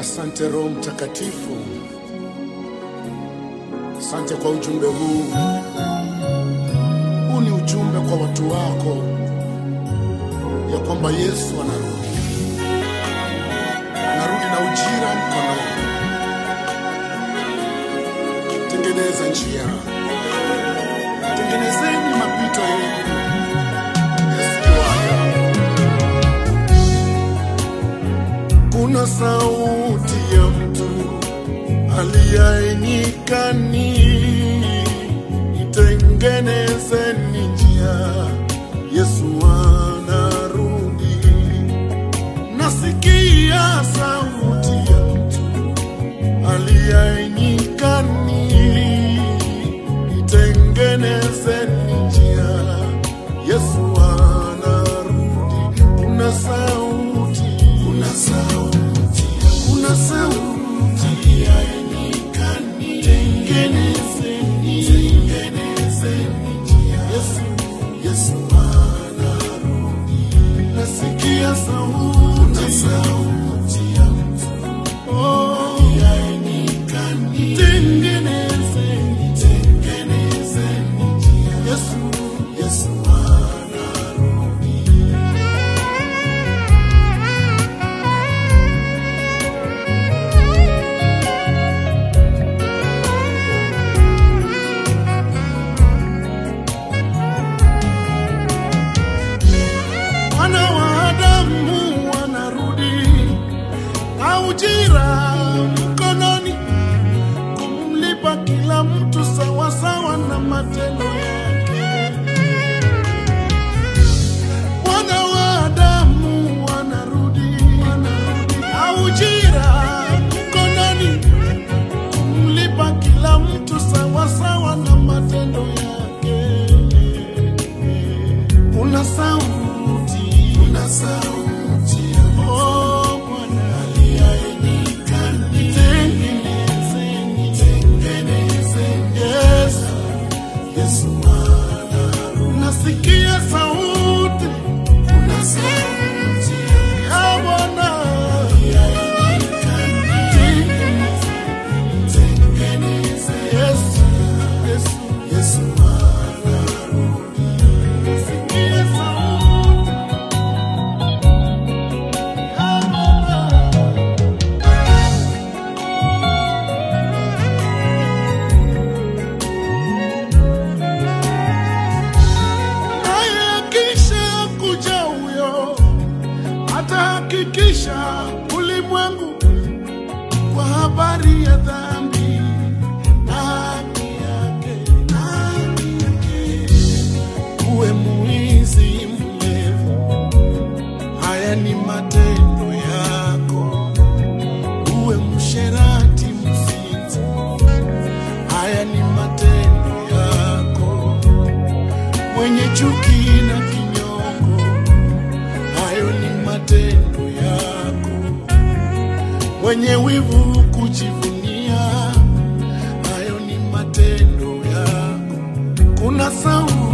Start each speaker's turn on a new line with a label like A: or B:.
A: Asante Roho Mtakatifu, asante kwa ujumbe huu. Huu ni ujumbe kwa watu wako ya kwamba Yesu anarudi, anarudi na ujira mkononi. Tengeneza njia, tengenezeni mapito yenu. Yesu yuaja. Kuna sauti ya mtu aliye nyikani, itengenezeni njia, Yesu anarudi. Nasikia sauti ya mtu aliye nyikani, itengenezeni njia, Yesu anarudi. Kuna sauti, kuna sauti, kuna sauti ya nyikani, tengenezeni, tengenezeni njia, Yesu, Yesu anarudi. Nasikia sauti, kuna sauti ya mtu oh, ya nyikani, tengenezeni, tengenezeni njia, Yesu, Yesu anarudi. Wana wa Adamu wanarudi na ujira mkononi, kumlipa kila mtu sawasawa na matendo yake. Wana wa Adamu wanarudi na ujira mkononi, kumlipa kila mtu sawasawa na matendo yake. Kuna sauti, kuna sauti, oh Bwana aliyenikani, tengenezeni, tengenezeni, Yesu, Yesu anarudi. Nasikia sauti, kuna sauti ya Bwana aliyenikani, tengenezeni, tengenezeni, Yesu, Yesu, Yesu anarudi. Nasikia sauti ya Bwana. naye akisha kuja huyo atahakikisha ulimwengu kwa habari ya dhambi na haki yake, na haki yake. Uwe mwizi mlevu, haya ni matendo yako. Uwe msherati mzinzi, haya ni matendo yako mwenye chuki na kinyongo, hayo ni matendo yako. Mwenye wivu kujivunia, hayo ni matendo yako. Kuna sauti